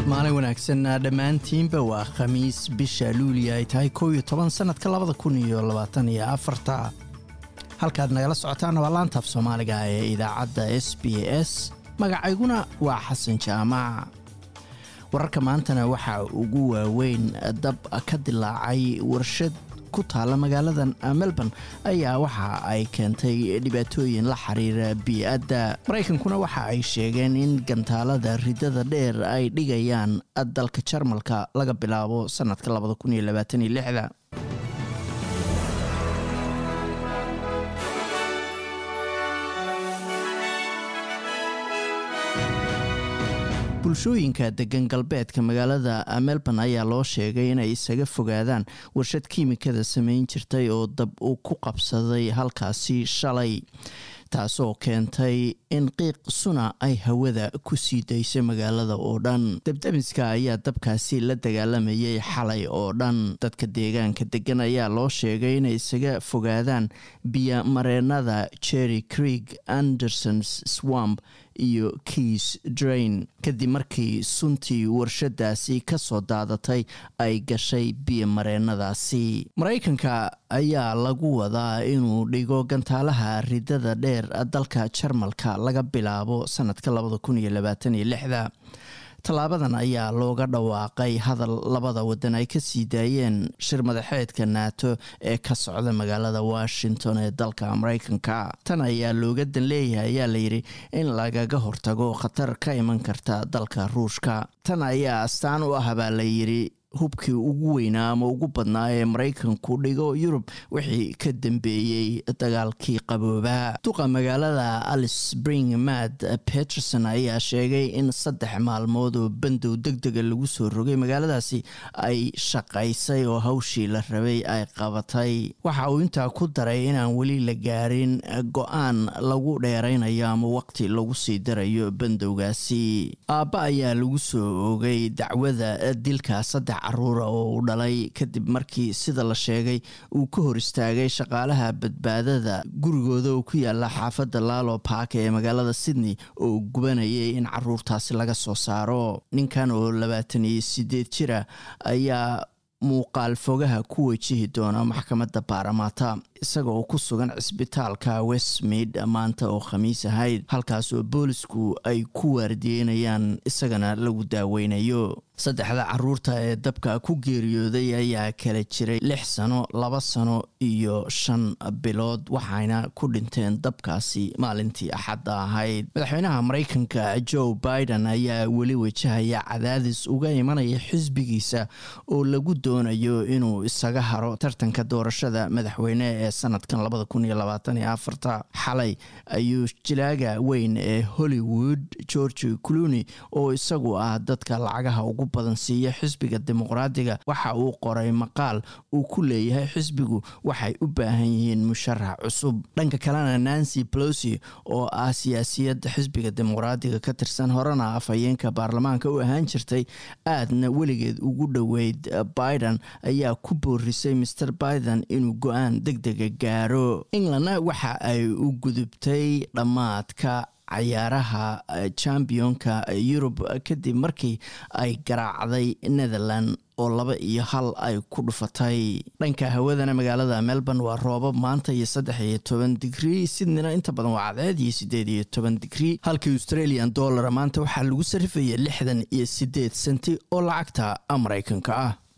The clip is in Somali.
maalin wanaagsan dhammaantiinba waa khamiis bisha luuliya ay tahay kow iyo toban sannadka labada kun iyo labaatan iyo afarta halkaad nagala socotaana waa laantaaf soomaaliga ee idaacadda s b s magacayguna waa xasan jaamac wararka maantana waxaa ugu waaweyn dab ka dilaacay warshad ku taalla magaalada melbourne ayaa waxa ay keentay dhibaatooyin la xiriira bii-adda maraykankuna waxa ay sheegeen in gantaalada ridada dheer ay dhigayaan dalka jarmalka laga bilaabo sannadka bulshooyinka degan galbeedka magaalada melbourne ayaa loo sheegay inay isaga fogaadaan warshad kiimikada samayn jirtay oo dab uu ku qabsaday halkaasi shalay taasoo keentay in qiiq suna ay hawada ku sii daysay magaalada oo dhan dabdamiska ayaa dabkaasi la dagaalamayay xalay oo dhan dadka deegaanka degan ayaa loo sheegay inay isaga fogaadaan biyo mareenada jerry creek andersons swamp iyo kiis drain kadib markii suntii warshadaasi ka soo daadatay ay gashay biyo mareenadaasi maraykanka ayaa lagu wadaa inuu dhigo gantaalaha ridada dheer dalka jarmalka laga bilaabo sanadka tallaabadan ayaa looga dhawaaqay hadal labada wadan ay kasii daayeen shir madaxeedka naato ee ka socda magaalada washington ee dalka maraykanka tan ayaa looga dan leeyahay ayaa layidhi in lagaga hortago khatar ka iman karta dalka ruushka tan ayaa astaan u ah baa layidhi hubkii ugu weynaa ama ugu badnaa ee maraykanku dhigo yurub wixii ka dambeeyey dagaalkii qaboobaa duqa magaalada alice spring mad peterson ayaa sheegay in saddex maalmood oo bandow deg dega lagu soo rogay magaaladaasi ay shaqaysay oo hawshii la rabay ay qabatay waxa uu intaa ku daray inaan weli la gaarin go-aan lagu dheeraynayo ama waqti lagu sii darayo bandowgaasi aabba ayaa lagu soo ogay dacwada dilka saddex caruura oo uu dhalay kadib markii sida la sheegay uu ka hor istaagay shaqaalaha badbaadada gurigooda oo ku yaala xaafadda laalo park ee magaalada sydney oo gubanayay in caruurtaasi laga soo saaro ninkan oo labaatan iyo sideed jira ayaa muuqaal fogaha ku wajihi doona maxkamadda baaramaata isaga oo ku sugan cisbitaalka westmeid maanta oo khamiis ahayd halkaas oo boolisku ay ku waardiyeynayaan isagana lagu daaweynayo saddexda caruurta ee dabka ku geeriyooday ayaa kala jiray lix sano laba sano iyo shan bilood waxayna ku dhinteen dabkaasi maalintii axadda ahayd madaxweynaha maraykanka joe biden ayaa weli wajahaya cadaadis uga imanaya xisbigiisa oo lagu doonayo inuu isaga haro tartanka doorashada madaxweyne ee sanadkan labada kun iyo labaatan iyo afarta xalay ayuu jilaaga weyn ee hollywood george cluny oo isagu ah dadka lacagaha ugu badan siiya xisbiga dimuqraadiga waxa uu qoray maqaal uu ku leeyahay xisbigu waxay u baahan yihiin musharax cusub dhanka kalena nancy plosi oo ah siyaasiyadda xisbiga dimuqraadiga ka tirsan horena afhayeenka baarlamaanka u ahaan jirtay aadna weligeed ugu dhoweyd biden ayaa ku boorisay master biden inuu go-aan deg dega gaaro englandna waxa ay u gudubtay dhammaadka cayaaraha championka yurub kadib markii ay garaacday netherland oo laba iyo hal ay ku dhufatay dhanka hawadana magaalada melbourne waa roobab maanta iyo saddex iyo toban digrii sydneyna inta badan waa cadceed iyo sideed iyo toban digrii halkii australian dollara maanta waxaa lagu sarifaya lixdan iyo sideed senti oo lacagta maraykanka ah